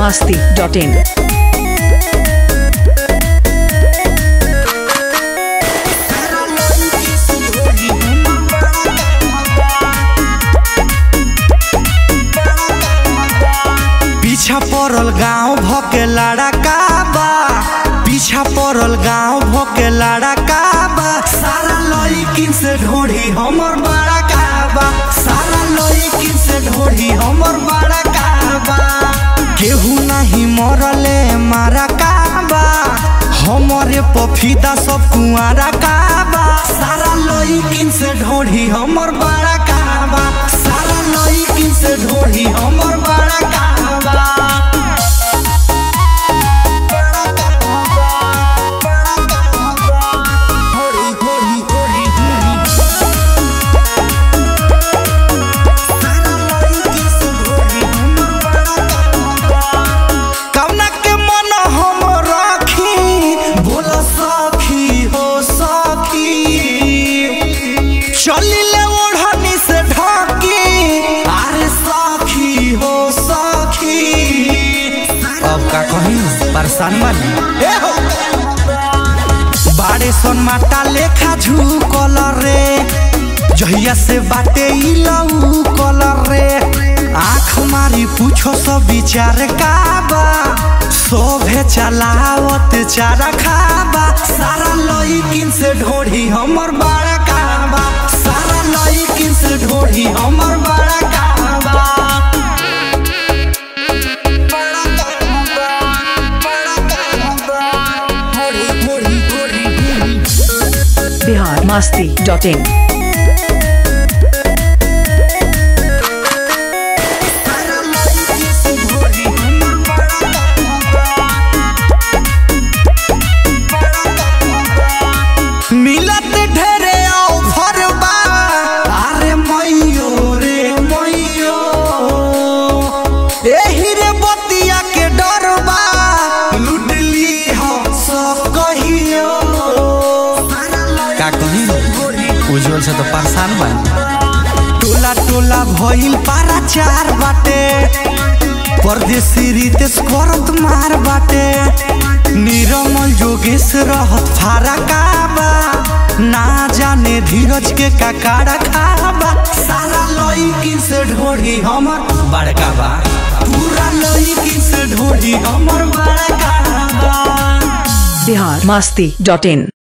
masti.in. पीछा पड़ल गांव भके लड़का बा पीछा पड़ल गांव भके लड़का बा सारा लड़किन से ढोढ़ी हमर बड़ा काबा सारा लड़किन से ढोढ़ी हमर बड़ा काबा केहू नहीं मरले मारा काबा हमरे पफीदा सब कुआरा काबा सारा लड़किन से ढोढ़ी हमर बड़ा काबा सारा लड़किन से ढोढ़ी हमर बड़ा काबा कवना के मन हम राखी बोल सखी हो सखी चलिले ओढ़नी से ढकी अरे सखी हो सखी अब का कहीं परेशान बनी ए हो बाड़े सन माटा लेखा झुकल रे जहिया से बाटे ई लऊ कलर रे आँख मारी पूछो सब विचार काबा सोभे चलावत चारा खाबा सारा लईकिन से ढोढ़ी हमर बड़ा काबा सारा लईकिन से ढोढ़ी हमर बड़ा काबा बड़ा काबा बड़ा काबा ढोढ़ी ढोढ़ी ढोढ़ी ढोढ़ी Bihar masti.in. मिलत ढेरे ऑफर बा अरे मैयो रे मैयो एही रे बतिया के डर बा लुटली हो सब कहियो का कही उज्जवल से तो परेशान बा टोला टोला भइल पारा चार बाटे परदेसी रितेश करत मार बाटे निरमल जोगेश रहत फारा काबा ना जाने धीरज के काकाड़ा खाबा सारा लईकिन से ढोढ़ी हमर बड़का बा पूरा लईकिन से ढोढ़ी हमर बड़का बा Bihar masti.in.